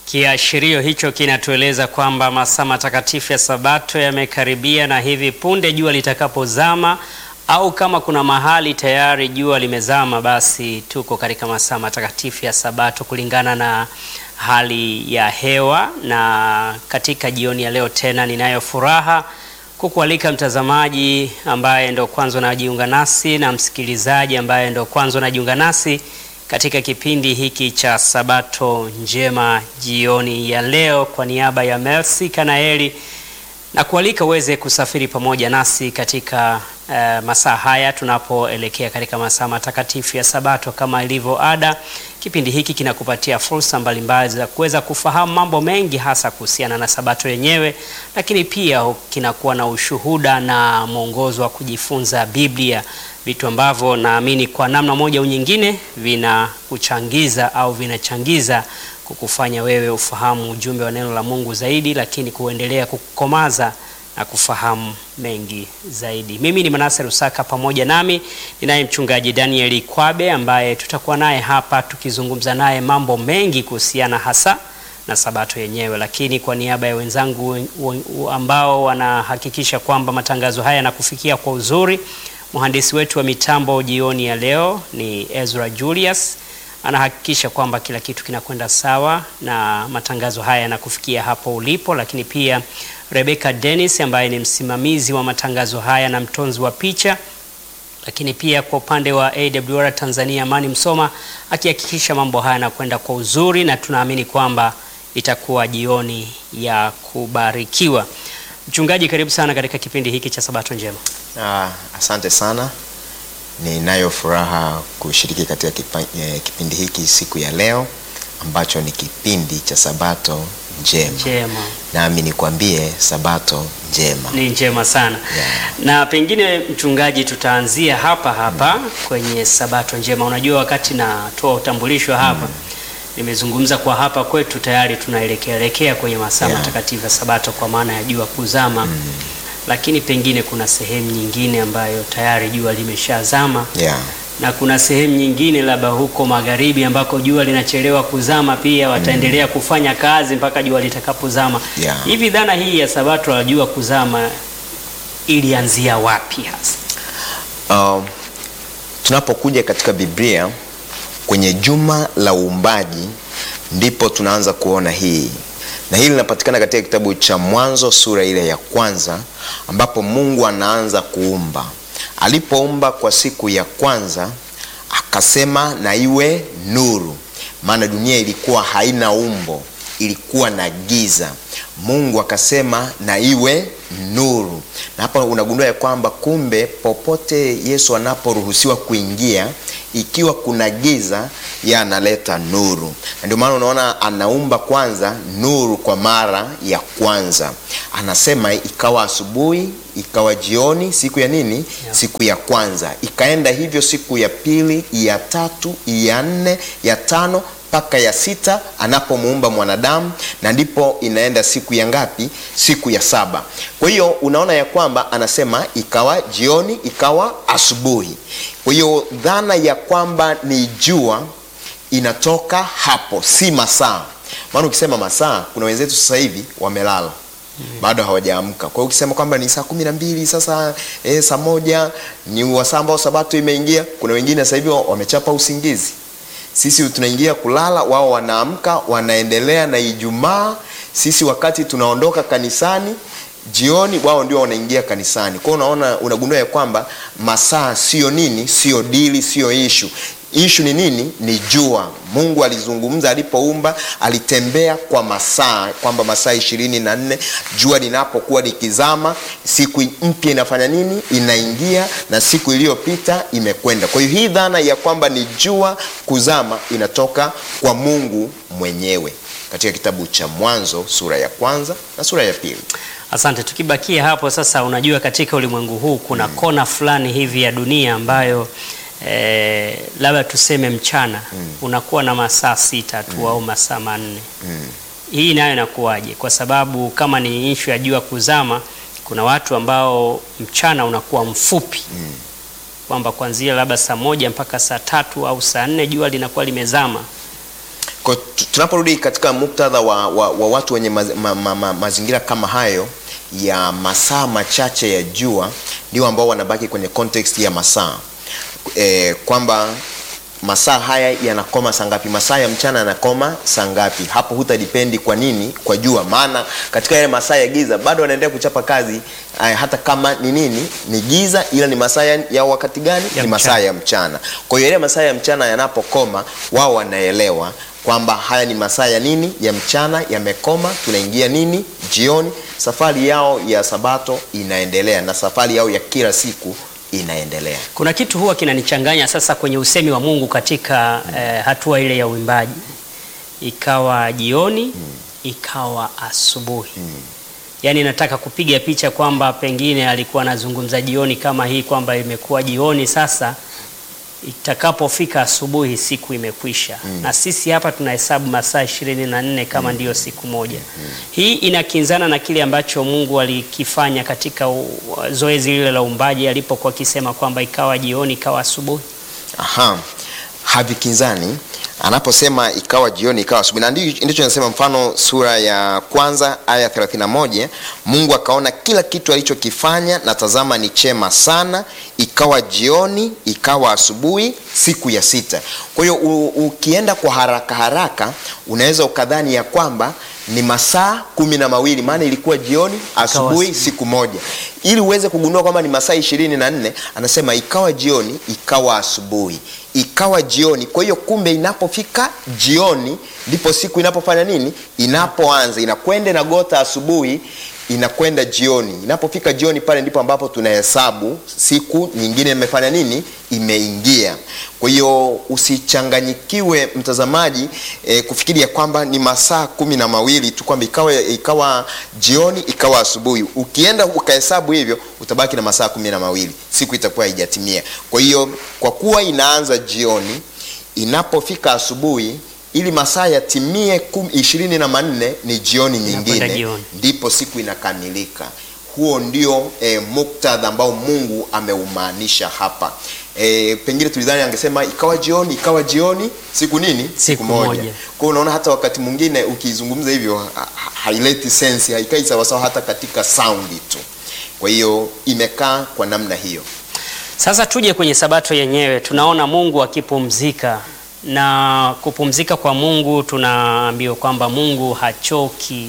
Kiashirio hicho kinatueleza kwamba masaa matakatifu ya Sabato yamekaribia na hivi punde jua litakapozama au kama kuna mahali tayari jua limezama, basi tuko katika masaa matakatifu ya Sabato kulingana na hali ya hewa. Na katika jioni ya leo tena ninayo furaha kukualika mtazamaji ambaye ndo kwanza unajiunga nasi na msikilizaji ambaye ndo kwanza unajiunga nasi katika kipindi hiki cha Sabato njema jioni ya leo, kwa niaba ya Mercy Kanaeli na kualika uweze kusafiri pamoja nasi katika uh, masaa haya tunapoelekea katika masaa matakatifu ya Sabato. Kama ilivyo ada, kipindi hiki kinakupatia fursa mbalimbali za kuweza kufahamu mambo mengi, hasa kuhusiana na Sabato yenyewe, lakini pia kinakuwa na ushuhuda na mwongozo wa kujifunza Biblia, vitu ambavyo naamini kwa namna moja au nyingine vinakuchangiza au vinachangiza kukufanya wewe ufahamu ujumbe wa neno la Mungu zaidi, lakini kuendelea kukomaza na kufahamu mengi zaidi. Mimi ni Manase Rusaka, pamoja nami ninaye mchungaji Daniel Kwabe ambaye tutakuwa naye hapa tukizungumza naye mambo mengi kuhusiana hasa na Sabato yenyewe, lakini kwa niaba ya wenzangu ambao wanahakikisha kwamba matangazo haya yanakufikia kwa uzuri, mhandisi wetu wa mitambo jioni ya leo ni Ezra Julius anahakikisha kwamba kila kitu kinakwenda sawa na matangazo haya yanakufikia hapo ulipo, lakini pia Rebecca Dennis ambaye ni msimamizi wa matangazo haya na mtonzi wa picha, lakini pia kwa upande wa AWR Tanzania Amani Msoma akihakikisha mambo haya yanakwenda kwa uzuri, na tunaamini kwamba itakuwa jioni ya kubarikiwa. Mchungaji, karibu sana katika kipindi hiki cha Sabato njema. Ah, asante sana. Ninayo furaha kushiriki katika kipa, eh, kipindi hiki siku ya leo ambacho ni kipindi cha Sabato njema. Njema. Nami nikwambie Sabato njema. Ni njema sana. Yeah. Na pengine mchungaji, tutaanzia hapa hapa kwenye Sabato njema. Unajua, wakati natoa utambulisho hapa nimezungumza kwa hapa kwetu tayari tunaelekea elekea kwenye masaa Yeah. matakatifu ya Sabato kwa maana ya jua kuzama lakini pengine kuna sehemu nyingine ambayo tayari jua limeshazama Yeah. na kuna sehemu nyingine labda huko magharibi ambako jua linachelewa kuzama pia wataendelea kufanya kazi mpaka jua litakapozama. Yeah. Hivi dhana hii ya Sabato la jua kuzama ilianzia wapi hasa? Um, tunapokuja katika Biblia kwenye juma la uumbaji ndipo tunaanza kuona hii, na hili linapatikana katika kitabu cha Mwanzo sura ile ya kwanza, ambapo Mungu anaanza kuumba. Alipoumba kwa siku ya kwanza, akasema na iwe nuru, maana dunia ilikuwa haina umbo, ilikuwa na giza. Mungu akasema na iwe nuru, na hapa unagundua ya kwamba kumbe popote Yesu anaporuhusiwa kuingia, ikiwa kuna giza, yeye analeta nuru, na ndio maana unaona anaumba kwanza nuru kwa mara ya kwanza. Anasema ikawa asubuhi, ikawa jioni, siku ya nini? Yeah. Siku ya kwanza. Ikaenda hivyo siku ya pili, ya tatu, ya nne, ya tano mpaka ya sita anapomuumba mwanadamu, na ndipo inaenda siku ya ngapi? Siku ya saba. Kwa hiyo unaona ya kwamba anasema ikawa jioni, ikawa asubuhi. Kwa hiyo dhana ya kwamba ni jua inatoka hapo, si masaa. Maana ukisema masaa, kuna wenzetu sasa hivi wamelala bado hawajaamka. Kwa hiyo ukisema kwamba ni saa kumi na mbili sasa, eh, saa moja ni wasaa ambao sabato imeingia, kuna wengine sasa hivi wamechapa usingizi. Sisi tunaingia kulala, wao wanaamka, wanaendelea na Ijumaa. Sisi wakati tunaondoka kanisani jioni, wao ndio wanaingia kanisani. Kwa hiyo unaona, unagundua ya kwamba masaa sio nini, sio dili, sio ishu. Ishu ni nini? Ni jua. Mungu alizungumza alipoumba, alitembea kwa masaa, kwamba masaa ishirini na nne jua linapokuwa likizama, siku mpya inafanya nini? Inaingia, na siku iliyopita imekwenda. Kwa hiyo hii dhana ya kwamba ni jua kuzama inatoka kwa Mungu mwenyewe katika kitabu cha Mwanzo sura ya kwanza na sura ya pili. Asante. Tukibakia hapo sasa, unajua katika ulimwengu huu kuna kona fulani hivi ya dunia ambayo eh, labda tuseme mchana unakuwa na masaa sita tu au masaa manne. Hii nayo inakuwaje? Kwa sababu kama ni ishu ya jua kuzama, kuna watu ambao mchana unakuwa mfupi kwamba kuanzia labda saa moja mpaka saa tatu au saa nne jua linakuwa limezama. Kwa tu- tunaporudi katika muktadha wa, wa, wa watu wenye maz, ma, ma, ma, mazingira kama hayo ya masaa machache ya jua ndio ambao wanabaki kwenye context ya masaa e, kwamba masaa haya yanakoma saa ngapi masaa ya mchana yanakoma saa ngapi hapo hutadipendi kwa nini kwa jua maana katika yale masaa ya giza bado wanaendelea kuchapa kazi eh, hata kama ni nini ni giza ila ni masaa ya, ya wakati gani Ya ni masaa mchana. ya mchana kwa hiyo yale masaa ya mchana yanapokoma wao wanaelewa kwamba haya ni masaa ya nini ya mchana yamekoma tunaingia nini jioni safari yao ya sabato inaendelea na safari yao ya kila siku inaendelea Kuna kitu huwa kinanichanganya sasa kwenye usemi wa Mungu katika eh, hatua ile ya uimbaji, ikawa jioni ikawa asubuhi. Yaani nataka kupiga picha kwamba pengine alikuwa anazungumza jioni kama hii kwamba imekuwa jioni sasa, itakapofika asubuhi siku imekwisha. Na sisi hapa tunahesabu masaa ishirini na nne kama ndiyo siku moja. Hii inakinzana na kile ambacho Mungu alikifanya katika u- zoezi lile la uumbaji alipokuwa akisema kwamba ikawa jioni ikawa asubuhi. Aha, havikinzani anaposema ikawa jioni ikawa asubuhi, na ndi- ndicho nasema. Mfano sura ya kwanza aya 31, Mungu akaona kila kitu alichokifanya na tazama ni chema sana, ikawa jioni ikawa asubuhi, siku ya sita. Kwa hiyo u- ukienda kwa haraka haraka unaweza ukadhani ya kwamba ni masaa kumi na mawili maana ilikuwa jioni asubuhi asubuhi. siku moja ili uweze kugundua kwamba ni masaa ishirini na nne anasema ikawa jioni ikawa asubuhi ikawa jioni kwa hiyo kumbe inapofika jioni ndipo siku inapofanya nini inapoanza inakwenda inagota asubuhi inakwenda jioni inapofika jioni pale ndipo ambapo tunahesabu siku nyingine imefanya nini imeingia kwa hiyo usichanganyikiwe mtazamaji e, kufikiri ya kwamba ni masaa kumi na mawili tu kwamba ikawa, ikawa jioni ikawa asubuhi ukienda ukahesabu hivyo utabaki na masaa kumi na mawili siku itakuwa haijatimia kwa hiyo kwa kuwa inaanza jioni inapofika asubuhi ili masaa yatimie kum- ishirini na manne ni jioni Inakwenda nyingine jioni. ndipo siku inakamilika huo ndio e, muktadha ambao mungu ameumaanisha hapa e, pengine tulidhani angesema ikawa jioni ikawa jioni siku nini Siku moja. kwa hiyo unaona hata wakati mwingine ukizungumza hivyo ha- ha- haileti sensi haikai sawasawa hata katika saundi tu kwa hiyo imekaa kwa namna hiyo Sasa tuje kwenye sabato yenyewe, tunaona Mungu akipumzika na kupumzika kwa Mungu, tunaambiwa kwamba Mungu hachoki.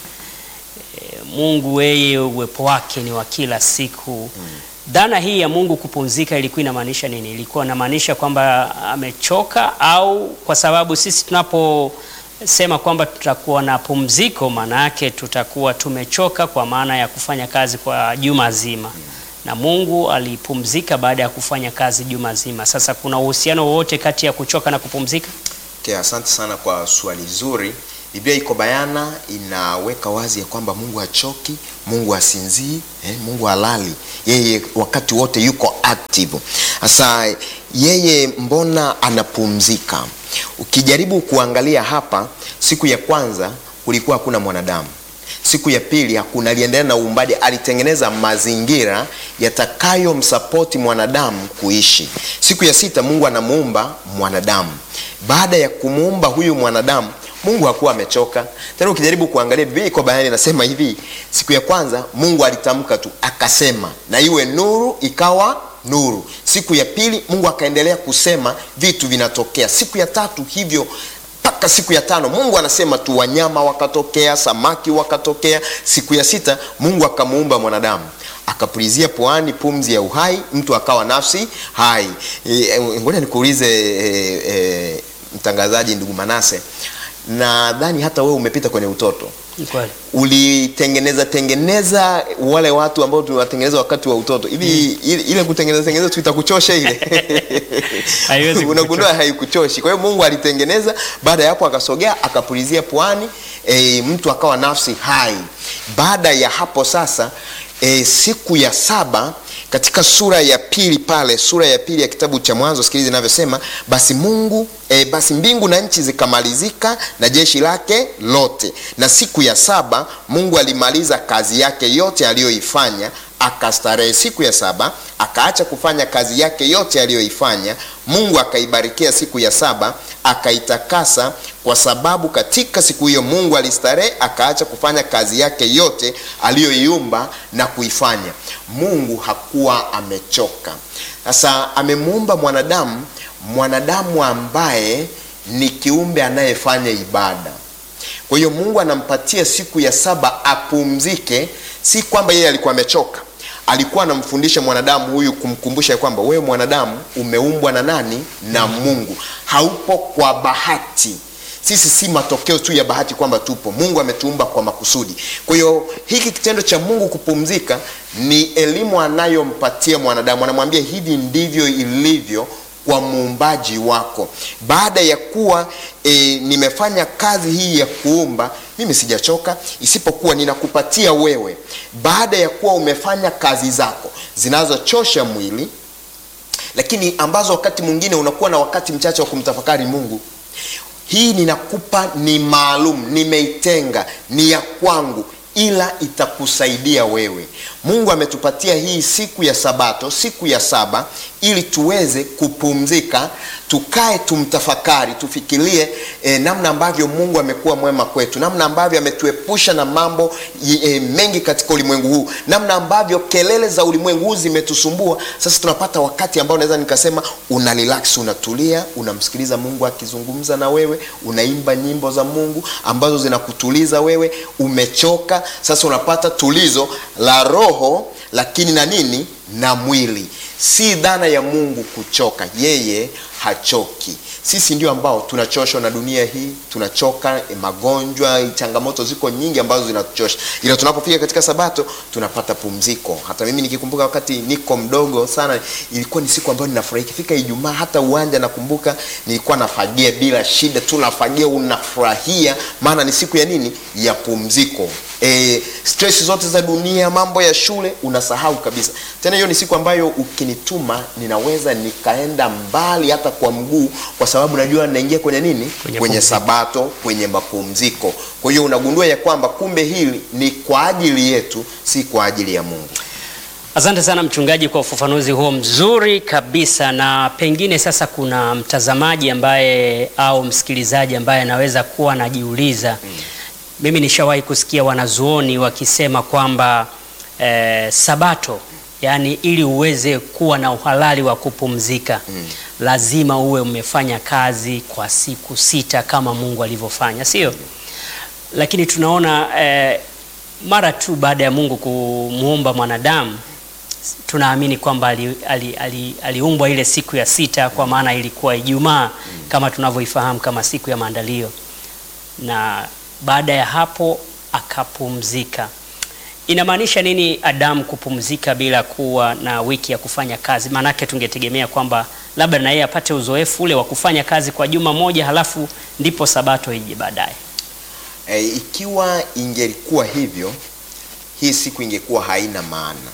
E, Mungu yeye uwepo wake ni wa kila siku. Dhana hii ya Mungu kupumzika ilikuwa inamaanisha nini? Ilikuwa inamaanisha kwamba amechoka, au kwa sababu sisi tunaposema kwamba tutakuwa na pumziko, maana yake tutakuwa tumechoka kwa maana ya kufanya kazi kwa juma zima na Mungu alipumzika baada ya kufanya kazi juma zima. Sasa kuna uhusiano wowote kati ya kuchoka na kupumzika? Okay, asante sana kwa swali zuri. Biblia iko bayana, inaweka wazi ya kwamba Mungu hachoki, Mungu hasinzii, eh, Mungu halali, yeye wakati wote yuko active. Sasa yeye mbona anapumzika? Ukijaribu kuangalia hapa, siku ya kwanza kulikuwa hakuna mwanadamu siku ya pili hakuna aliendelea na uumbaji alitengeneza mazingira yatakayomsapoti mwanadamu kuishi siku ya sita mungu anamuumba mwanadamu baada ya kumuumba huyu mwanadamu mungu hakuwa amechoka tena ukijaribu kuangalia biblia iko bayani inasema hivi siku ya kwanza mungu alitamka tu akasema na iwe nuru ikawa nuru siku ya pili mungu akaendelea kusema vitu vinatokea siku ya tatu hivyo mpaka siku ya tano mungu anasema tu wanyama wakatokea samaki wakatokea siku ya sita mungu akamuumba mwanadamu akapulizia puani pumzi ya uhai mtu akawa nafsi hai e, ngoja nikuulize e, e, mtangazaji ndugu manase nadhani hata wewe umepita kwenye utoto Ni kweli. ulitengeneza tengeneza wale watu ambao tunawatengeneza wakati wa utoto hivi ile, ile kutengeneza tengeneza tu itakuchosha ile Haiwezi unagundua haikuchoshi kwa hiyo mungu alitengeneza baada ya hapo akasogea akapulizia puani e, mtu akawa nafsi hai baada ya hapo sasa e, siku ya saba katika sura ya pili pale sura ya pili ya kitabu cha mwanzo sikilizi inavyosema basi mungu e, basi mbingu na nchi zikamalizika na jeshi lake lote na siku ya saba mungu alimaliza kazi yake yote aliyoifanya akastarehe siku ya saba akaacha kufanya kazi yake yote aliyoifanya Mungu akaibarikia siku ya saba akaitakasa, kwa sababu katika siku hiyo Mungu alistarehe, akaacha kufanya kazi yake yote aliyoiumba na kuifanya. Mungu hakuwa amechoka. Sasa amemuumba mwanadamu, mwanadamu ambaye ni kiumbe anayefanya ibada. Kwa hiyo Mungu anampatia siku ya saba apumzike, si kwamba yeye alikuwa amechoka alikuwa anamfundisha mwanadamu huyu kumkumbusha kwamba wewe mwanadamu umeumbwa na nani? Na Mungu. Haupo kwa bahati. Sisi si matokeo tu ya bahati kwamba tupo. Mungu ametuumba kwa makusudi. Kwa hiyo hiki kitendo cha Mungu kupumzika ni elimu anayompatia mwanadamu, anamwambia hivi ndivyo ilivyo kwa muumbaji wako. Baada ya kuwa e, nimefanya kazi hii ya kuumba, mimi sijachoka, isipokuwa ninakupatia wewe, baada ya kuwa umefanya kazi zako zinazochosha mwili, lakini ambazo wakati mwingine unakuwa na wakati mchache wa kumtafakari Mungu. Hii ninakupa ni maalum, nimeitenga, ni ya kwangu ila itakusaidia wewe. Mungu ametupatia hii siku ya Sabato, siku ya saba, ili tuweze kupumzika, tukae, tumtafakari, tufikirie eh, namna ambavyo Mungu amekuwa mwema kwetu, namna ambavyo ametuepusha na mambo eh, mengi katika ulimwengu huu, namna ambavyo kelele za ulimwengu huu zimetusumbua. Sasa tunapata wakati ambao naweza nikasema una relax, unatulia, unamsikiliza Mungu akizungumza na wewe, unaimba nyimbo za Mungu ambazo zinakutuliza wewe. Umechoka sasa, unapata tulizo la roho, lakini na nini, na mwili. Si dhana ya Mungu kuchoka, yeye hachoki. Sisi ndio ambao tunachoshwa na dunia hii, tunachoka eh, magonjwa, changamoto ziko nyingi ambazo zinatuchosha, ila tunapofika katika Sabato tunapata pumziko. Hata mimi nikikumbuka wakati niko mdogo sana, ilikuwa ni siku ambayo ninafurahi. Ikifika Ijumaa, hata uwanja nakumbuka nilikuwa nafagia bila shida tu, nafagia, unafurahia, maana ni siku ya nini? Ya pumziko. E, stress zote za dunia, mambo ya shule unasahau kabisa. Tena hiyo ni siku ambayo ukinituma ninaweza nikaenda mbali hata kwa mguu, kwa sababu najua naingia kwenye nini, Kwenye kwenye pumziko. Sabato, kwenye mapumziko. Kwa hiyo unagundua ya kwamba kumbe hili ni kwa ajili yetu, si kwa ajili ya Mungu. Asante sana mchungaji kwa ufafanuzi huo mzuri kabisa. Na pengine sasa kuna mtazamaji ambaye au msikilizaji ambaye anaweza kuwa anajiuliza mimi nishawahi kusikia wanazuoni wakisema kwamba eh, Sabato yani, ili uweze kuwa na uhalali wa kupumzika lazima uwe umefanya kazi kwa siku sita kama Mungu alivyofanya, sio? Lakini tunaona eh, mara tu baada ya Mungu kumuumba mwanadamu tunaamini kwamba aliumbwa ali, ali, aliumbwa ile siku ya sita, kwa maana ilikuwa Ijumaa kama tunavyoifahamu kama siku ya maandalio, na baada ya hapo akapumzika. Inamaanisha nini Adamu kupumzika bila kuwa na wiki ya kufanya kazi? Maanake tungetegemea kwamba labda na yeye apate uzoefu ule wa kufanya kazi kwa juma moja, halafu ndipo sabato ije baadaye. E, ikiwa ingelikuwa hivyo, hii siku ingekuwa haina maana.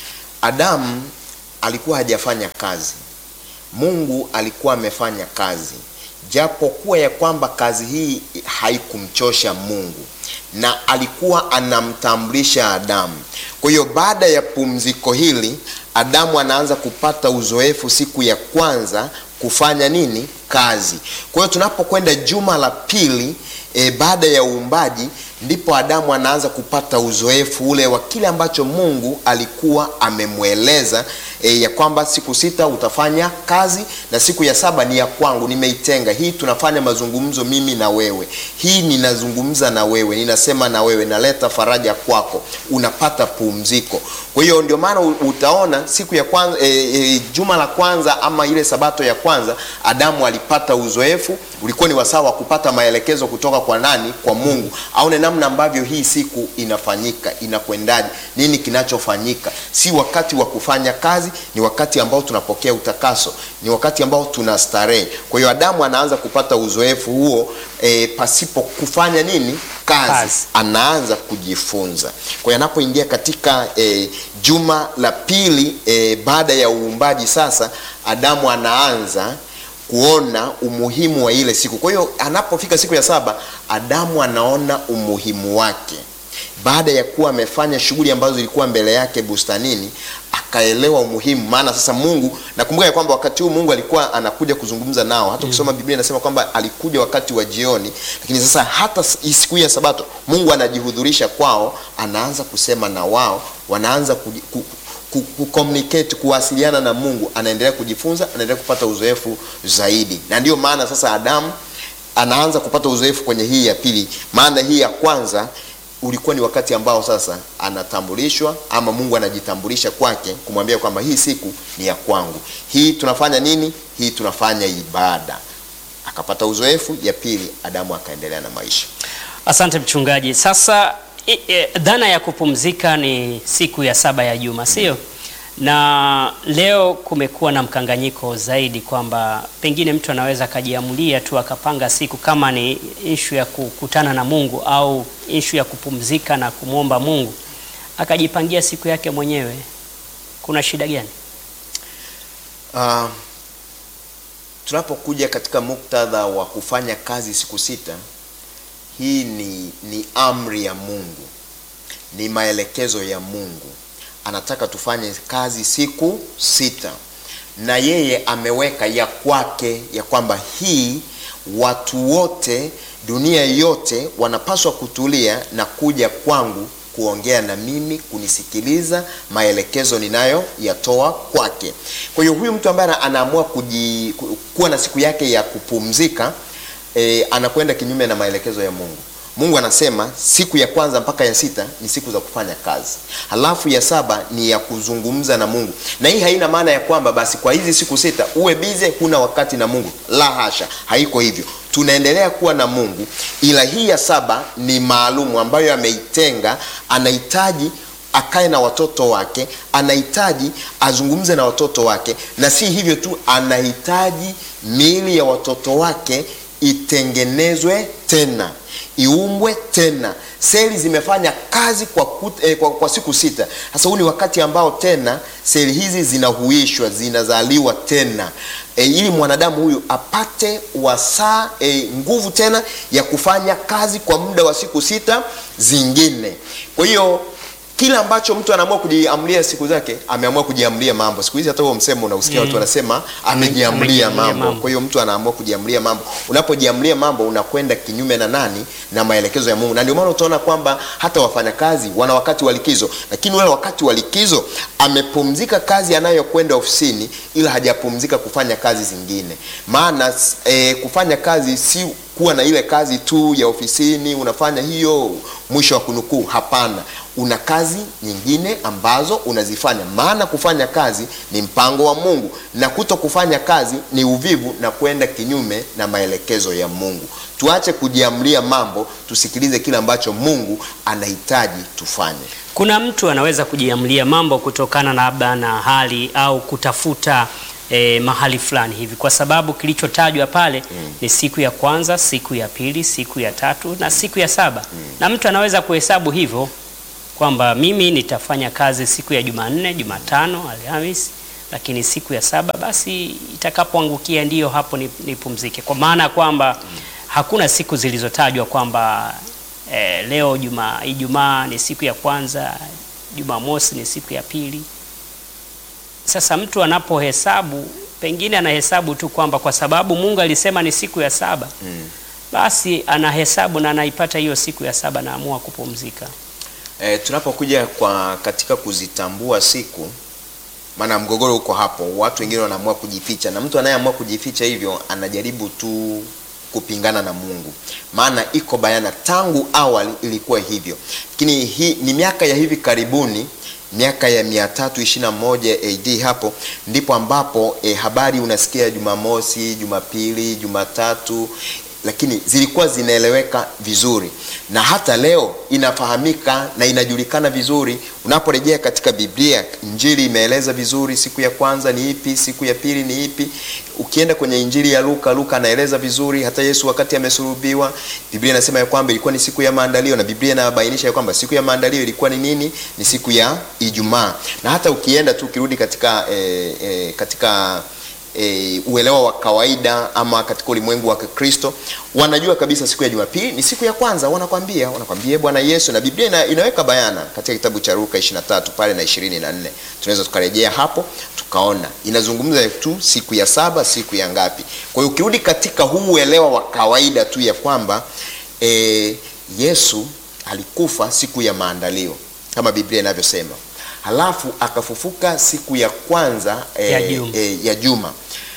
Adamu alikuwa hajafanya kazi, Mungu alikuwa amefanya kazi, japo kuwa ya kwamba kazi hii haikumchosha Mungu na alikuwa anamtambulisha Adamu. Kwa hiyo baada ya pumziko hili, Adamu anaanza kupata uzoefu siku ya kwanza kufanya nini? Kazi. Kwa hiyo tunapokwenda juma la pili e, baada ya uumbaji ndipo Adamu anaanza kupata uzoefu ule wa kile ambacho Mungu alikuwa amemweleza e, ya kwamba siku sita utafanya kazi na siku ya saba ni ya kwangu, nimeitenga hii. Tunafanya mazungumzo mimi na wewe, hii ninazungumza na wewe, ninasema na wewe, naleta faraja kwako, unapata pumziko. Kwa hiyo ndio maana utaona siku ya kwanza e, e, juma la kwanza ama ile sabato ya kwanza Adamu alipata uzoefu, ulikuwa ni wasaa wa kupata maelekezo kutoka kwa nani? Kwa Mungu, aone namna ambavyo hii siku inafanyika, inakwendaje, nini kinachofanyika. Si wakati wa kufanya kazi, ni wakati ambao tunapokea utakaso, ni wakati ambao tuna starehe. Kwa hiyo Adamu anaanza kupata uzoefu huo e, pasipo kufanya nini kazi, Kazi. anaanza kujifunza. Kwa hiyo anapoingia katika e, juma la pili e, baada ya uumbaji, sasa Adamu anaanza kuona umuhimu wa ile siku. Kwa hiyo anapofika siku ya saba, Adamu anaona umuhimu wake. baada ya kuwa amefanya shughuli ambazo zilikuwa mbele yake bustanini akaelewa umuhimu maana sasa mungu nakumbuka ya kwamba wakati huu mungu alikuwa anakuja kuzungumza nao hata ukisoma biblia inasema kwamba alikuja wakati wa jioni lakini sasa hata s- hii siku hii ya sabato mungu anajihudhurisha kwao anaanza kusema na wao wanaanza kuji- ku, ku, ku communicate kuwasiliana na mungu anaendelea kujifunza anaendelea kupata uzoefu zaidi na ndio maana sasa adamu anaanza kupata uzoefu kwenye hii ya pili maana hii ya kwanza ulikuwa ni wakati ambao sasa anatambulishwa ama mungu anajitambulisha kwake kumwambia kwamba hii siku ni ya kwangu hii tunafanya nini hii tunafanya ibada akapata uzoefu ya pili adamu akaendelea na maisha Asante mchungaji. Sasa i, i, dhana ya kupumzika ni siku ya saba ya juma, sio? Na leo kumekuwa na mkanganyiko zaidi kwamba pengine mtu anaweza akajiamulia tu akapanga siku kama ni ishu ya kukutana na Mungu au ishu ya kupumzika na kumwomba Mungu akajipangia siku yake mwenyewe. Kuna shida gani? uh, tunapokuja katika muktadha wa kufanya kazi siku sita hii ni, ni amri ya mungu ni maelekezo ya mungu anataka tufanye kazi siku sita na yeye ameweka ya kwake ya kwamba hii watu wote dunia yote wanapaswa kutulia na kuja kwangu kuongea na mimi kunisikiliza maelekezo ninayoyatoa kwake kwa hiyo huyu mtu ambaye ana- anaamua kuji, ku- kuwa na siku yake ya kupumzika e, anakwenda kinyume na maelekezo ya mungu mungu anasema siku ya kwanza mpaka ya sita ni siku za kufanya kazi halafu ya saba ni ya kuzungumza na mungu na hii haina maana ya kwamba basi kwa hizi siku sita uwe bize huna wakati na mungu la hasha haiko hivyo tunaendelea kuwa na mungu ila hii ya saba ni maalumu ambayo ameitenga anahitaji akae na watoto wake anahitaji azungumze na watoto wake na si hivyo tu anahitaji miili ya watoto wake itengenezwe tena iumbwe tena seli zimefanya kazi kwa, kut, eh, kwa, kwa siku sita sasa huu ni wakati ambao tena seli hizi zinahuishwa zinazaliwa tena e, ili mwanadamu huyu apate wasaa e, nguvu tena ya kufanya kazi kwa muda wa siku sita zingine kwa hiyo kile ambacho mtu anaamua kujiamlia siku zake ameamua kujiamlia mambo siku hizi hata huo msemo unausikia watu wanasema amejiamlia amejiamlia mambo mambo. kwa hiyo mtu anaamua kujiamlia mambo unapojiamlia mambo unakwenda kinyume na nani na maelekezo ya mungu na ndio maana utaona kwamba hata wafanyakazi wana wakati wa likizo lakini ule wakati wa likizo amepumzika kazi anayokwenda ofisini ila hajapumzika kufanya kazi zingine maana e, kufanya kazi si kuwa na ile kazi tu ya ofisini unafanya hiyo mwisho wa kunukuu hapana una kazi nyingine ambazo unazifanya maana kufanya kazi ni mpango wa mungu na kuto kufanya kazi ni uvivu na kwenda kinyume na maelekezo ya mungu tuache kujiamlia mambo tusikilize kile ambacho mungu anahitaji tufanye Kuna mtu anaweza kujiamlia mambo kutokana na labda na hali au kutafuta eh, mahali fulani hivi, kwa sababu kilichotajwa pale mm. ni siku ya kwanza, siku ya pili, siku ya tatu na siku ya saba mm. na mtu anaweza kuhesabu hivyo kwamba mimi nitafanya kazi siku ya Jumanne, Jumatano, Alhamis, lakini siku ya saba basi itakapoangukia ndiyo hapo nip- nipumzike, kwa maana ya kwamba hakuna siku zilizotajwa kwamba eh, leo juma Ijumaa ni siku ya kwanza, Jumamosi ni siku ya pili. Sasa mtu anapohesabu pengine anahesabu tu kwamba kwa sababu Mungu alisema ni siku ya saba mm. basi anahesabu na anaipata hiyo siku ya saba, naamua kupumzika. E, tunapokuja kwa katika kuzitambua siku, maana mgogoro uko hapo. Watu wengine wanaamua kujificha, na mtu anayeamua kujificha hivyo anajaribu tu kupingana na Mungu, maana iko bayana tangu awali ilikuwa hivyo, lakini hii ni miaka ya hivi karibuni miaka ya 321 AD hapo ndipo ambapo e, habari unasikia Jumamosi, Jumapili, Jumatatu lakini zilikuwa zinaeleweka vizuri na hata leo inafahamika na inajulikana vizuri unaporejea katika biblia injili imeeleza vizuri siku ya kwanza ni ipi siku ya pili ni ipi ukienda kwenye injili ya luka luka anaeleza vizuri hata yesu wakati amesulubiwa biblia inasema ya kwamba ilikuwa ni siku ya maandalio na biblia inabainisha ya kwamba siku ya maandalio ilikuwa ni nini ni siku ya ijumaa na hata ukienda tu ukirudi katika eh, eh, katika e, uelewa wa kawaida ama katika ulimwengu wa Kikristo wanajua kabisa siku ya Jumapili ni siku ya kwanza. Wanakwambia wanakwambia Bwana Yesu, na Biblia ina, inaweka bayana katika kitabu cha Luka 23 pale na 24. Tunaweza tukarejea hapo tukaona inazungumza tu siku ya saba, siku ya ngapi. Kwa hiyo ukirudi katika huu uelewa wa kawaida tu ya kwamba e, Yesu alikufa siku ya maandalio kama Biblia inavyosema, halafu akafufuka siku ya kwanza e, Ya juma. e, ya juma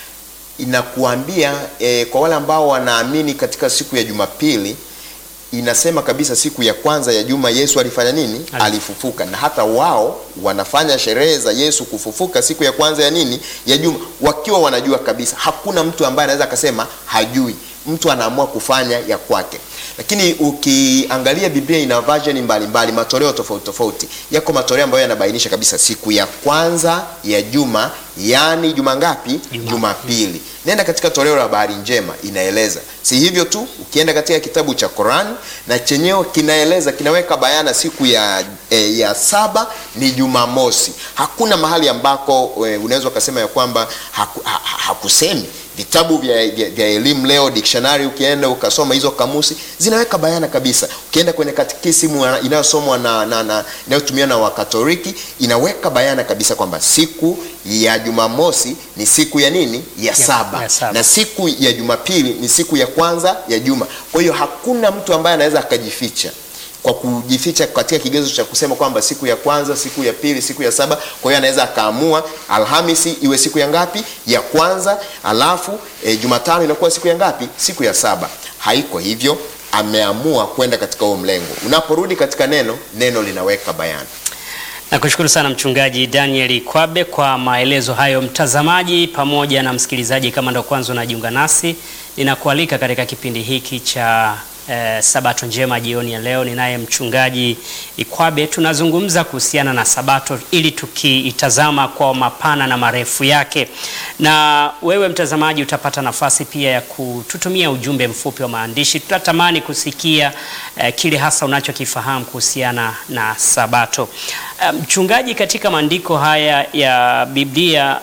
inakuambia e, kwa wale ambao wanaamini katika siku ya Jumapili inasema kabisa siku ya kwanza ya juma Yesu alifanya nini? Ali- Alifufuka, na hata wao wanafanya sherehe za Yesu kufufuka siku ya kwanza ya nini? Ya juma, wakiwa wanajua kabisa. Hakuna mtu ambaye anaweza akasema hajui. Mtu anaamua kufanya ya kwake, lakini ukiangalia Biblia ina version mbalimbali, matoleo tofauti tofauti. Yako matoleo ambayo yanabainisha kabisa siku ya kwanza ya juma, yaani juma ngapi? Juma- Jumapili. Nenda katika toleo la habari njema, inaeleza. Si hivyo tu, ukienda katika kitabu cha Qur'an na chenyewe kinaeleza, kinaweka bayana siku ya, e, ya saba ni Jumamosi. Hakuna mahali ambako e, unaweza ukasema ya kwamba haku, ha, ha- hakusemi vitabu vya, vya, vya elimu leo dictionary, ukienda ukasoma hizo kamusi zinaweka bayana kabisa. Ukienda kwenye katekisimu ya- inayosomwa na, na, na inayotumiwa na Wakatoliki inaweka bayana kabisa kwamba siku ya Jumamosi ni siku ya nini? Ya saba, ya saba. na siku ya Jumapili ni siku ya kwanza ya juma. Kwa hiyo hakuna mtu ambaye anaweza akajificha kwa kujificha katika kigezo cha kusema kwamba siku ya kwanza, siku ya pili, siku ya saba. Kwa hiyo anaweza akaamua Alhamisi iwe siku ya ngapi? Ya kwanza, alafu e, Jumatano inakuwa siku ya ngapi? Siku ya saba. Haiko hivyo, ameamua kwenda katika huo mlengo. Unaporudi katika neno, neno linaweka bayana. Nakushukuru sana Mchungaji Daniel Kwabe kwa maelezo hayo. Mtazamaji pamoja na msikilizaji, kama ndo kwanza unajiunga nasi, ninakualika katika kipindi hiki cha eh, Sabato njema jioni ya leo. Ninaye Mchungaji Ikwabe, tunazungumza kuhusiana na Sabato ili tukiitazama kwa mapana na marefu yake, na wewe mtazamaji utapata nafasi pia ya kututumia ujumbe mfupi wa maandishi. Tutatamani kusikia eh, kile hasa unachokifahamu kuhusiana na Sabato. Eh, Mchungaji, katika maandiko haya ya Biblia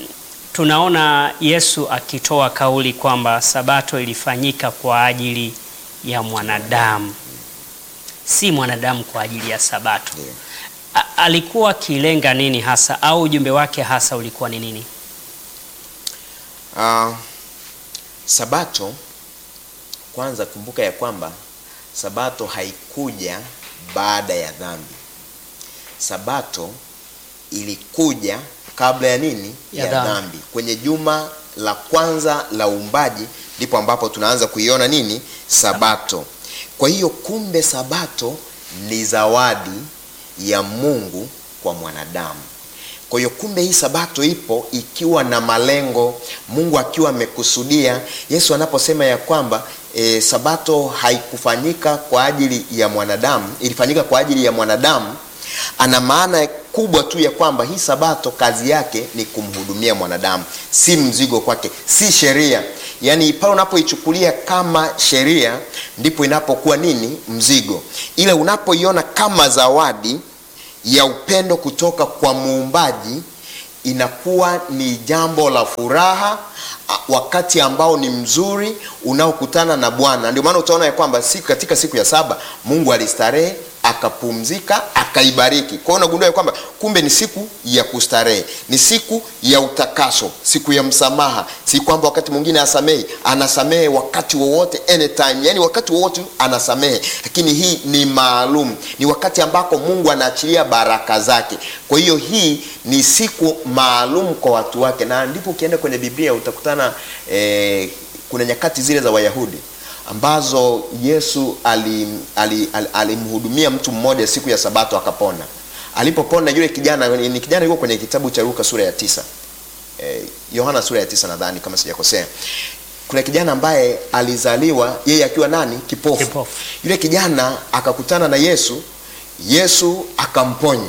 tunaona Yesu akitoa kauli kwamba Sabato ilifanyika kwa ajili ya mwanadamu, si mwanadamu kwa ajili ya Sabato. Ndio. A- alikuwa akilenga nini hasa, au ujumbe wake hasa ulikuwa ni nini? Ah, Sabato kwanza, kumbuka ya kwamba Sabato haikuja baada ya dhambi. Sabato ilikuja kabla ya nini? Ya Ya, dhambi. dhambi. Kwenye juma la kwanza la uumbaji ndipo ambapo tunaanza kuiona nini? Sabato. Kwa hiyo kumbe Sabato ni zawadi ya Mungu kwa mwanadamu. Kwa hiyo kumbe hii sabato ipo ikiwa na malengo, Mungu akiwa amekusudia. Yesu anaposema ya kwamba e, sabato haikufanyika kwa ajili ya mwanadamu, ilifanyika kwa ajili ya mwanadamu, ana maana kubwa tu ya kwamba hii sabato kazi yake ni kumhudumia mwanadamu, si mzigo kwake, si sheria. Yaani pale unapoichukulia kama sheria ndipo inapokuwa nini? Mzigo. Ile unapoiona kama zawadi ya upendo kutoka kwa muumbaji inakuwa ni jambo la furaha a- wakati ambao ni mzuri unaokutana na Bwana. Ndio maana utaona ya kwamba siku katika siku ya saba Mungu alistarehe akapumzika akaibariki. Kwa hiyo unagundua ya kwamba kumbe ni siku ya kustarehe, ni siku ya utakaso, siku ya msamaha. Si kwamba wakati mwingine asamehe, anasamehe wakati wowote, anytime, yani wakati wowote anasamehe, lakini hii ni maalum, ni wakati ambako Mungu anaachilia baraka zake. Kwa hiyo hii ni siku maalum kwa watu wake, na ndipo ukienda kwenye Biblia utakutana eh, kuna nyakati zile za Wayahudi ambazo Yesu alimhudumia ali, ali, alimhudumia mtu mmoja siku ya Sabato akapona. Alipopona yule kijana, ni kijana yuko kwenye kitabu cha Luka sura ya tisa eh, Yohana sura ya tisa nadhani kama sijakosea. Kuna kijana ambaye alizaliwa yeye akiwa nani? Kipofu. Kipofu. Yule kijana akakutana na Yesu, Yesu akamponya,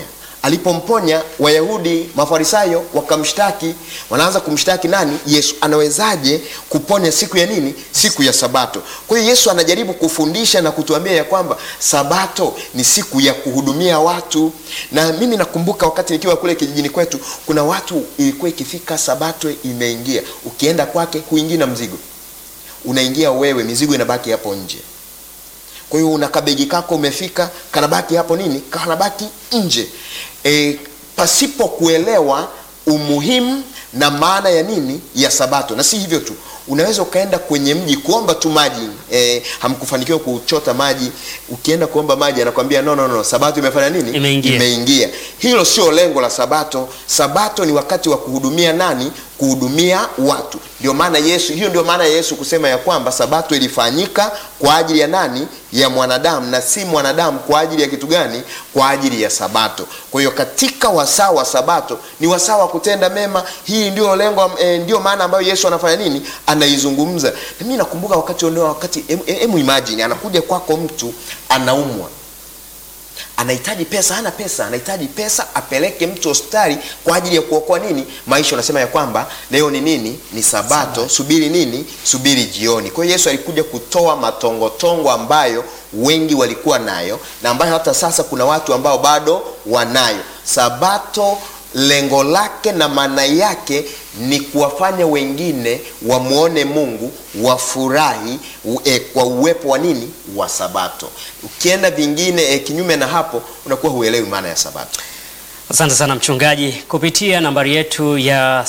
alipomponya Wayahudi Mafarisayo wakamshtaki, wanaanza kumshtaki nani? Yesu. Anawezaje kuponya siku ya nini? Siku ya Sabato. Kwa hiyo Yesu anajaribu kufundisha na kutuambia ya kwamba Sabato ni siku ya kuhudumia watu, na mimi nakumbuka wakati nikiwa kule kijijini kwetu, kuna watu ilikuwa ikifika Sabato imeingia, ukienda kwake huingii na mzigo, unaingia wewe, mizigo inabaki hapo nje. Kwa hiyo una kabegi kako umefika, kanabaki hapo nini, kanabaki nje e, pasipo kuelewa umuhimu na maana ya nini ya Sabato. Na si hivyo tu, unaweza ukaenda kwenye mji kuomba tu maji e, hamkufanikiwa kuchota maji, ukienda kuomba maji anakwambia no, no, no, Sabato imefanya nini? Imeingia. Imeingia. Hilo sio lengo la Sabato. Sabato ni wakati wa kuhudumia nani? Kuhudumia watu. Ndio maana Yesu, hiyo ndio maana ya Yesu kusema ya kwamba Sabato ilifanyika kwa ajili ya nani? Ya mwanadamu, na si mwanadamu kwa ajili ya kitu gani? Kwa ajili ya Sabato. Kwa hiyo katika wasaa wa Sabato ni wasaa wa kutenda mema. Hii ndio lengo e, ndio maana ambayo Yesu anafanya nini? Anaizungumza. Na mimi nakumbuka wakati ndio wakati, hebu imagine anakuja kwako mtu anaumwa anahitaji pesa, hana pesa, anahitaji pesa apeleke mtu hospitali kwa ajili ya kuokoa nini maisha. Unasema ya kwamba leo ni nini? Ni Sabato, subiri nini? Subiri jioni. Kwa hiyo Yesu alikuja kutoa matongotongo ambayo wengi walikuwa nayo na ambayo hata sasa kuna watu ambao bado wanayo. Sabato lengo lake na maana yake ni kuwafanya wengine wamwone Mungu, wafurahi e, kwa uwepo wa nini wa Sabato. Ukienda vingine e, kinyume na hapo unakuwa huelewi maana ya Sabato. Asante sana mchungaji. Kupitia nambari yetu ya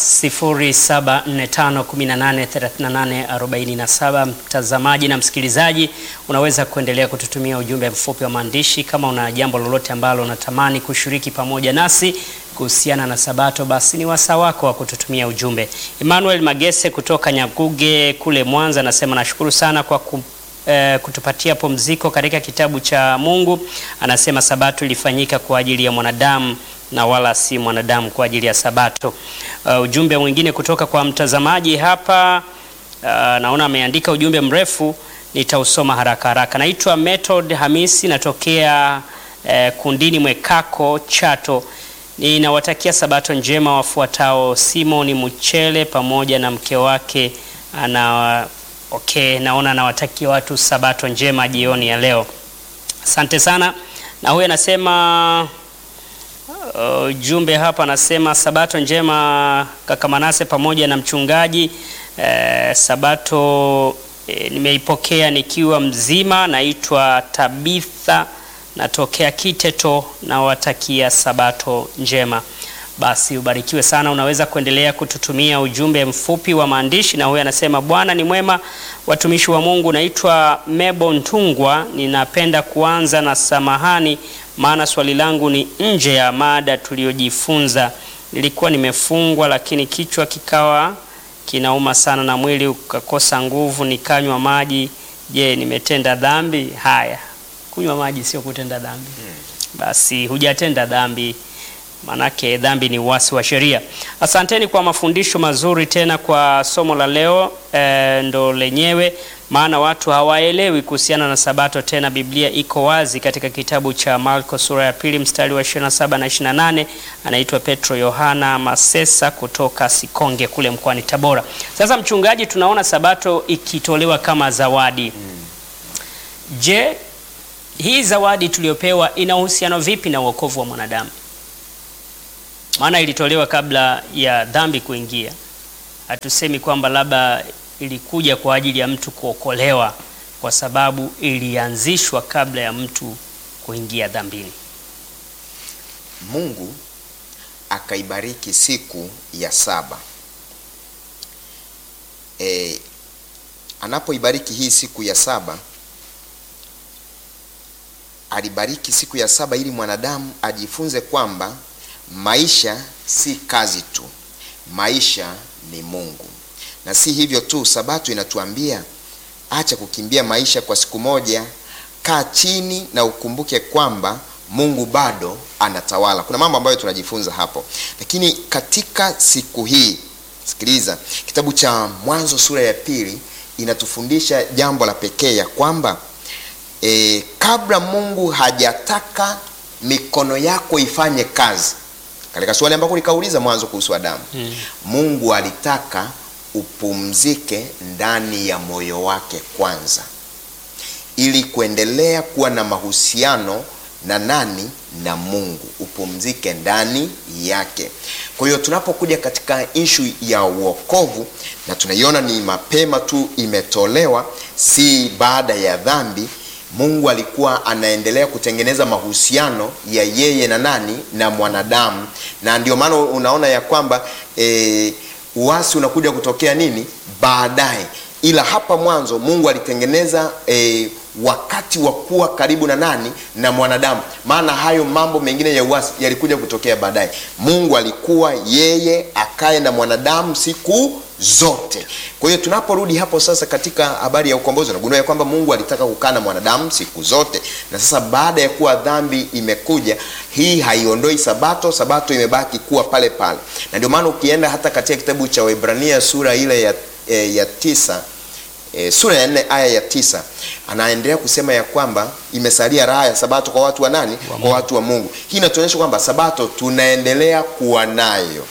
0745183847 mtazamaji na msikilizaji, unaweza kuendelea kututumia ujumbe mfupi wa maandishi kama una jambo lolote ambalo unatamani kushiriki pamoja nasi kuhusiana na Sabato, basi ni wasaa wako wa kututumia ujumbe. Emmanuel Magese kutoka Nyaguge kule Mwanza anasema nashukuru sana kwa ku eh, kutupatia pumziko katika kitabu cha Mungu. Anasema Sabato ilifanyika kwa ajili ya mwanadamu na wala si mwanadamu kwa ajili ya Sabato. Uh, ujumbe mwingine kutoka kwa mtazamaji hapa uh, naona ameandika ujumbe mrefu, nitausoma haraka haraka. Naitwa Method Hamisi, natokea uh, Kundini Mwekako, Chato. Ninawatakia Sabato njema wafuatao: Simoni Muchele pamoja na mke wake ana okay, naona anawatakia watu Sabato njema jioni ya leo. Asante sana. Na huyu anasema ujumbe uh, hapa anasema Sabato njema kaka Manase pamoja na mchungaji uh, Sabato uh, nimeipokea nikiwa mzima. Naitwa Tabitha natokea Kiteto, nawatakia Sabato njema. Basi ubarikiwe sana. Unaweza kuendelea kututumia ujumbe mfupi wa maandishi, na huyu anasema Bwana ni mwema, watumishi wa Mungu. Naitwa Mebo Ntungwa, ninapenda kuanza na samahani, maana swali langu ni nje ya mada tuliyojifunza. Nilikuwa nimefungwa, lakini kichwa kikawa kinauma sana na mwili ukakosa nguvu, nikanywa maji. Je, nimetenda dhambi? Haya, kunywa maji sio kutenda dhambi. Basi hujatenda dhambi Manake dhambi ni uasi wa sheria. Asanteni kwa mafundisho mazuri, tena kwa somo la leo e, ndo lenyewe, maana watu hawaelewi kuhusiana na Sabato. Tena Biblia iko wazi katika kitabu cha Marko sura ya pili mstari wa 27 na 28. Anaitwa Petro Yohana Masesa kutoka Sikonge kule mkoani Tabora. Sasa mchungaji, tunaona Sabato ikitolewa kama zawadi. Je, hii zawadi tuliyopewa ina uhusiano vipi na wokovu wa mwanadamu? Maana ilitolewa kabla ya dhambi kuingia. Hatusemi kwamba labda ilikuja kwa ajili ya mtu kuokolewa, kwa sababu ilianzishwa kabla ya mtu kuingia dhambini. Mungu akaibariki siku ya saba. E, anapoibariki hii siku ya saba, alibariki siku ya saba ili mwanadamu ajifunze kwamba maisha si kazi tu, maisha ni Mungu. Na si hivyo tu, Sabato inatuambia acha kukimbia maisha kwa siku moja, kaa chini na ukumbuke kwamba Mungu bado anatawala. Kuna mambo ambayo tunajifunza hapo, lakini katika siku hii, sikiliza, kitabu cha Mwanzo sura ya pili inatufundisha jambo la pekee ya kwamba e, kabla Mungu hajataka mikono yako ifanye kazi katika swali ambako likauliza mwanzo kuhusu adamu Mm. mungu alitaka upumzike ndani ya moyo wake kwanza ili kuendelea kuwa na mahusiano na nani na mungu upumzike ndani yake kwa hiyo tunapokuja katika ishu ya uokovu na tunaiona ni mapema tu imetolewa si baada ya dhambi mungu alikuwa anaendelea kutengeneza mahusiano ya yeye na nani na mwanadamu na ndio maana unaona ya kwamba e, uasi unakuja kutokea nini baadaye ila hapa mwanzo mungu alitengeneza e, wakati wa kuwa karibu na nani na mwanadamu maana hayo mambo mengine ya uasi yalikuja kutokea baadaye mungu alikuwa yeye akae na mwanadamu siku zote kwa hiyo tunaporudi hapo sasa katika habari ya ukombozi unagundua ya kwamba mungu alitaka kukaa na mwanadamu siku zote na sasa baada ya kuwa dhambi imekuja hii haiondoi sabato sabato imebaki kuwa pale pale na ndio maana ukienda hata katika kitabu cha waibrania sura ile ya, e, ya tisa e, sura ya nne aya ya tisa anaendelea kusema ya kwamba imesalia raha ya sabato kwa watu wa nani Wa kwa watu wa mungu hii inatuonyesha kwamba sabato tunaendelea kuwa nayo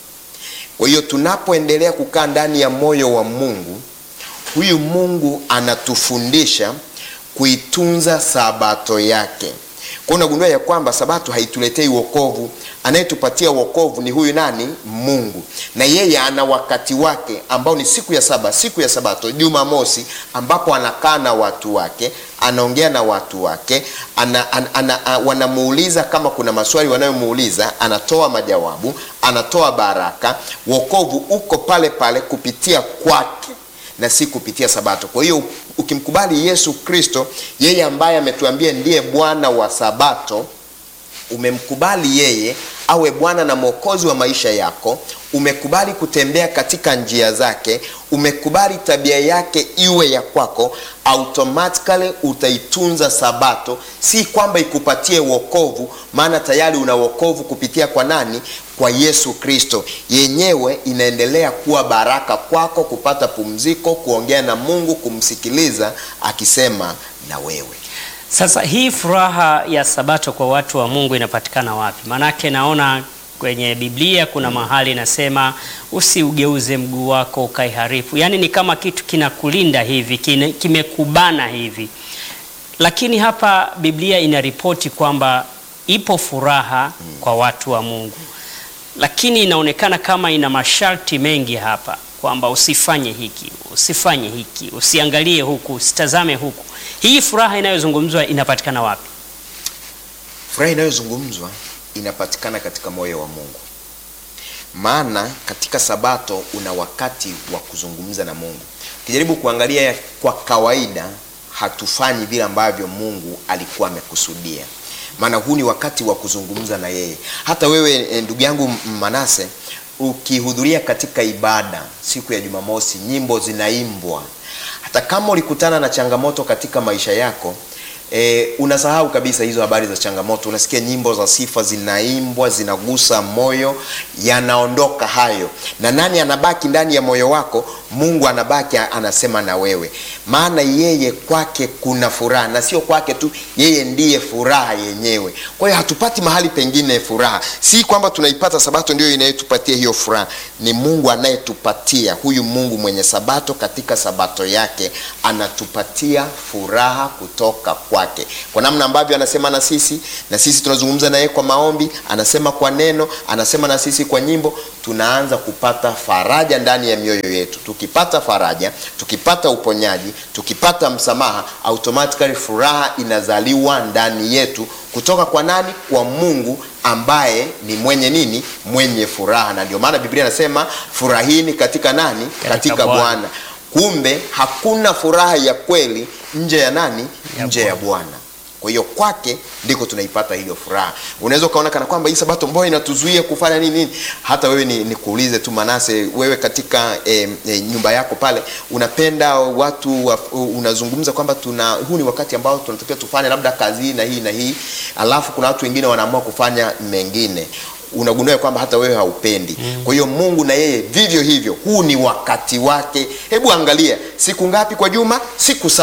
kwa hiyo tunapoendelea kukaa ndani ya moyo wa mungu huyu mungu anatufundisha kuitunza sabato yake kwa unagundua ya kwamba sabato haituletei uokovu anayetupatia uokovu ni huyu nani mungu na yeye ana wakati wake ambao ni siku ya saba siku ya sabato jumamosi ambapo anakaa na watu wake anaongea na watu wake ana, ana, ana, ana, wanamuuliza kama kuna maswali wanayomuuliza anatoa majawabu anatoa baraka wokovu uko pale pale kupitia kwake na si kupitia sabato kwa hiyo ukimkubali yesu kristo yeye ambaye ametuambia ndiye bwana wa sabato umemkubali yeye awe bwana na mwokozi wa maisha yako umekubali kutembea katika njia zake umekubali tabia yake iwe ya kwako automatically utaitunza sabato si kwamba ikupatie wokovu maana tayari una wokovu kupitia kwa nani kwa yesu kristo yenyewe inaendelea kuwa baraka kwako kupata pumziko kuongea na mungu kumsikiliza akisema na wewe Sasa hii furaha ya sabato kwa watu wa Mungu inapatikana wapi? Maanake naona kwenye Biblia kuna mahali inasema usiugeuze mguu wako ukaiharifu, yaani ni kama kitu kinakulinda hivi, kine- kimekubana hivi. Lakini hapa Biblia inaripoti kwamba ipo furaha kwa watu wa Mungu, lakini inaonekana kama ina masharti mengi hapa, kwamba usifanye hiki, usifanye hiki, usiangalie huku, usitazame huku. Hii furaha inayozungumzwa inapatikana wapi? furaha inayozungumzwa inapatikana katika moyo wa mungu maana katika sabato una wakati wa kuzungumza na mungu ukijaribu kuangalia kwa kawaida hatufanyi vile ambavyo mungu alikuwa amekusudia maana huu ni wakati wa kuzungumza na yeye hata wewe eh, ndugu yangu manase ukihudhuria katika ibada siku ya jumamosi nyimbo zinaimbwa hata kama ulikutana na changamoto katika maisha yako E, unasahau kabisa hizo habari za changamoto unasikia nyimbo za sifa zinaimbwa zinagusa moyo yanaondoka hayo na nani anabaki ndani ya moyo wako mungu anabaki anasema na wewe maana yeye kwake kuna furaha na sio kwake tu yeye ndiye furaha yenyewe kwa hiyo hatupati mahali pengine furaha si kwamba tunaipata sabato ndio inayotupatia hiyo furaha ni mungu anayetupatia huyu mungu mwenye sabato katika sabato yake anatupatia furaha kutoka kwake kwa namna ambavyo anasema na sisi na sisi tunazungumza naye kwa maombi anasema kwa neno anasema na sisi kwa nyimbo tunaanza kupata faraja ndani ya mioyo yetu tukipata faraja tukipata uponyaji tukipata msamaha automatically furaha inazaliwa ndani yetu kutoka kwa nani kwa mungu ambaye ni mwenye nini mwenye furaha na ndio maana biblia anasema furahini katika nani Katika katika Bwana. bwana kumbe hakuna furaha ya kweli nje ya nani Ya nje ya bwana kwa hiyo kwake ndiko tunaipata hiyo furaha unaweza ukaona kana kwamba hii sabato mbao inatuzuia kufanya nini nini hata wewe ni, nikuulize tu manase wewe katika e, e, nyumba yako pale unapenda watu wa, unazungumza kwamba tuna huu ni wakati ambao tunatakiwa tufanye labda kazi hii na hii na hii alafu kuna watu wengine wanaamua kufanya mengine unagundua ya kwamba hata wewe haupendi mm. kwa hiyo mungu na yeye vivyo hivyo huu ni wakati wake hebu angalia siku ngapi kwa juma siku saba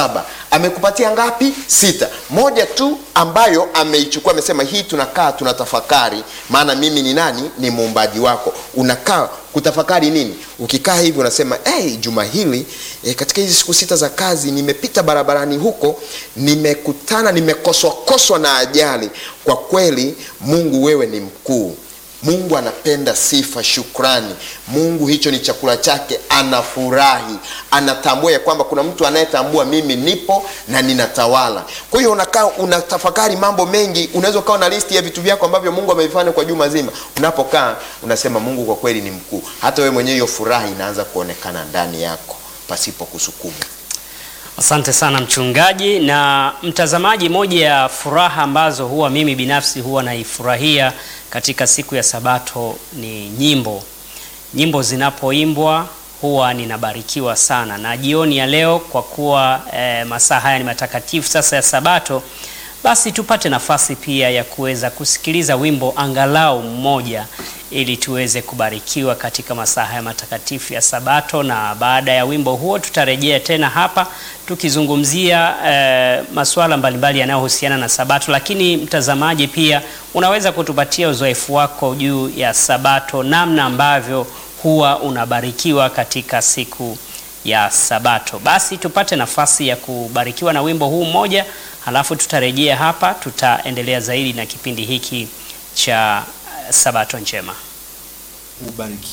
amekupatia ngapi sita moja tu ambayo ameichukua amesema hii tunakaa tunatafakari maana mimi ni nani ni muumbaji wako unakaa kutafakari nini ukikaa hivi unasema hey, juma hili eh, katika hizi siku sita za kazi nimepita barabarani huko nimekutana nimekoswakoswa na ajali kwa kweli mungu wewe ni mkuu mungu anapenda sifa shukrani mungu hicho ni chakula chake anafurahi anatambua ya kwamba kuna mtu anayetambua mimi nipo na ninatawala kwa hiyo unakaa unatafakari mambo mengi unaweza ukawa na listi ya vitu vyako ambavyo mungu amevifanya kwa juma zima unapokaa unasema mungu kwa kweli ni mkuu hata wewe mwenyewe hiyo furaha inaanza kuonekana ndani yako pasipo kusukuma Asante sana mchungaji na mtazamaji. Moja ya furaha ambazo huwa mimi binafsi huwa naifurahia katika siku ya Sabato ni nyimbo. Nyimbo zinapoimbwa huwa ninabarikiwa sana, na jioni ya leo kwa kuwa eh, masaa haya ni matakatifu sasa ya Sabato, basi tupate nafasi pia ya kuweza kusikiliza wimbo angalau mmoja ili tuweze kubarikiwa katika masaa haya matakatifu ya Sabato, na baada ya wimbo huo tutarejea tena hapa tukizungumzia eh, masuala mbalimbali yanayohusiana na Sabato. Lakini mtazamaji, pia unaweza kutupatia uzoefu wako juu ya Sabato, namna ambavyo huwa unabarikiwa katika siku ya Sabato. Basi tupate nafasi ya kubarikiwa na wimbo huu mmoja, halafu tutarejea hapa, tutaendelea zaidi na kipindi hiki cha eh, Sabato njema. Ubarikiwe.